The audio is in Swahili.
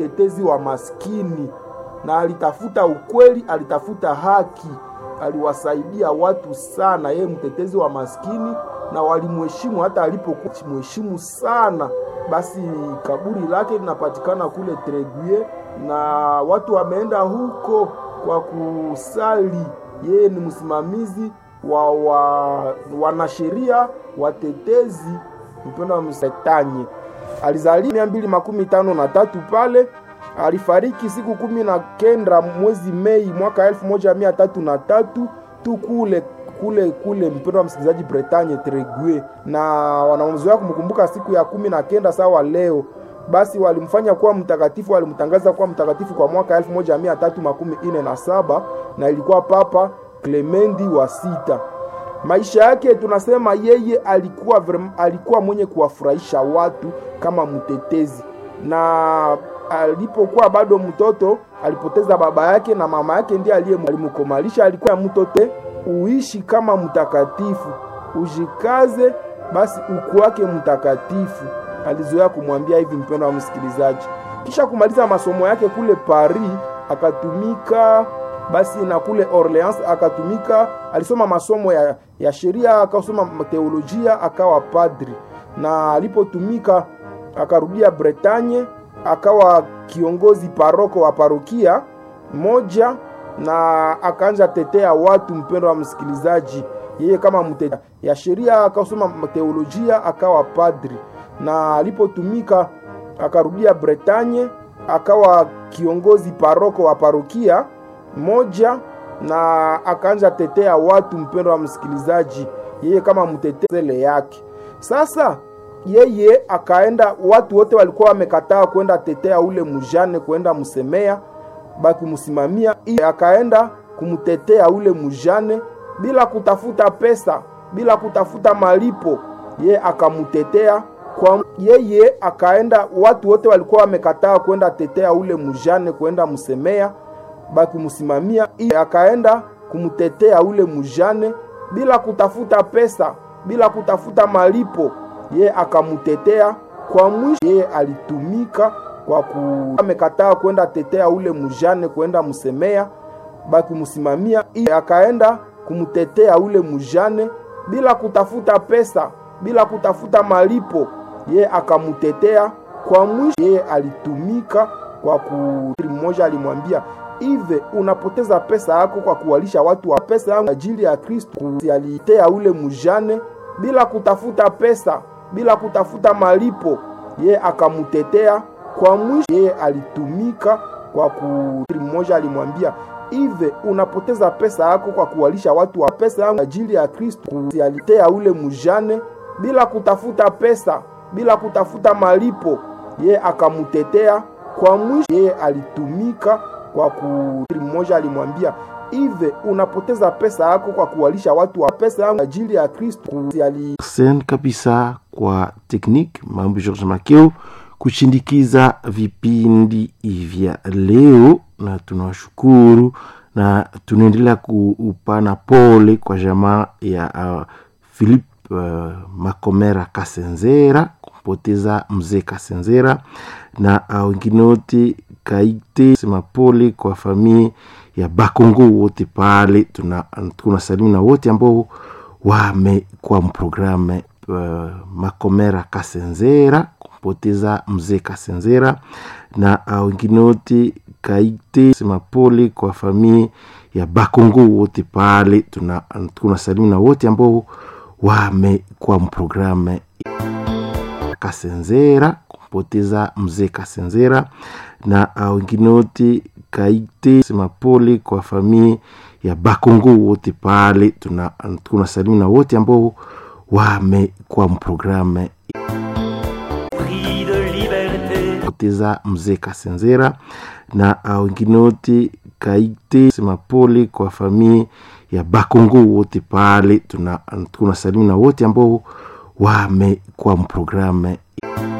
mtetezi wa maskini, na alitafuta ukweli, alitafuta haki, aliwasaidia watu sana. Yeye mtetezi wa maskini, na walimheshimu hata alipokuwa mheshimu sana. Basi kaburi lake linapatikana kule Treguier, na watu wameenda huko kwa kusali. Yeye ni msimamizi wa, wa wanasheria watetezi mpendo wa Msetanye. Alizaliwa mia mbili makumi tano na tatu pale, alifariki siku kumi na kenda mwezi Mei mwaka elfu moja mia tatu na tatu tu kule kule kule, mpendo wa msikilizaji, Bretagne Tregue, na wanazoea kumkumbuka siku ya kumi na kenda sawa leo. Basi walimfanya kuwa mtakatifu, walimtangaza kuwa mtakatifu kwa mwaka elfu moja mia tatu makumi ine na saba na ilikuwa Papa Clemendi wa sita. Maisha yake tunasema yeye alikuwa alikuwa mwenye kuwafurahisha watu kama mtetezi, na alipokuwa bado mtoto alipoteza baba yake na mama yake ndiye aliyemkomalisha. Alikuwa mtoto, uishi kama mtakatifu, ujikaze basi uku wake mtakatifu. Alizoea kumwambia hivi, mpendo wa msikilizaji. Kisha kumaliza masomo yake kule Paris, akatumika basi na kule Orleans akatumika, alisoma masomo ya, ya sheria akasoma teolojia akawa padri, na alipotumika akarudia Bretagne akawa kiongozi paroko wa parokia moja, na akaanza tetea watu. Mpendo wa msikilizaji, yeye kama mtetea ya sheria akasoma teolojia akawa padri, na alipotumika akarudia Bretagne akawa kiongozi paroko wa parokia moja na akaanza tetea watu. Mpendo wa msikilizaji, yeye kama mtetele yake. Sasa yeye akaenda, watu wote walikuwa wamekataa kwenda tetea ule mujane, kwenda msemea bakumsimamia, akaenda kumtetea ule mujane bila kutafuta pesa, bila kutafuta malipo, yeye akamutetea kwa yeye akaenda, watu wote walikuwa wamekataa kwenda tetea ule mujane, kwenda msemea bakumsimamia akaenda kumtetea ule mujane bila kutafuta pesa, bila kutafuta malipo, ye akamutetea. Kwa mwisho yeye alitumika kwa ku amekataa kwenda tetea ule mujane kwenda msemea bakumsimamia, akaenda kumtetea ule mujane bila kutafuta pesa, bila kutafuta malipo, ye akamutetea. Kwa mwisho yeye alitumika kwa ku mmoja alimwambia Ive, unapoteza pesa yako kwa kuwalisha watu wa pesa yangu ajili ya Kristo. Alitea ule mujane bila kutafuta pesa, bila kutafuta malipo, ye akamutetea. Kwa mwisho yeye alitumika kwa ku mmoja alimwambia Ive, unapoteza pesa yako kwa kuwalisha watu wa pesa yangu ajili ya Kristo. Alitea ule mujane bila kutafuta pesa, bila kutafuta malipo, ye akamutetea. Kwa mwisho yeye alitumika kwa ku mmoja alimwambia Ive, unapoteza pesa yako kwa kuwalisha watu wa pesa yangu ajili ya Kristo. Sen kabisa kwa teknik mambo George Makeo kushindikiza vipindi vya leo, na tunawashukuru na tunaendelea kuupana pole kwa jamaa ya uh, Philip uh, Makomera Kasenzera kumpoteza mzee Kasenzera na wengine uh, wote kaite sema pole kwa familia ya Bakongo wote pale. Tuna, tuna salimu na wote ambao wamekuwa mprogramu uh, Makomera Kasenzera kumpoteza mzee Kasenzera na wengine uh, wote kaite sema pole kwa familia ya Bakongo wote pale. Tuna, tuna salimu na wote ambao wamekuwa mprogramu Kasenzera kumpoteza mzee Kasenzera na wengine uh, wote kaite sema pole kwa familia ya Bakongo wote pale. Tuna, tuna salimu na wote ambao wamekuwa mprogramu poteza mzee Kasenzera na wengine uh, wote kaite sema pole kwa familia ya Bakongo wote pale. Tuna, tuna salimu na wote ambao wamekuwa mprogramu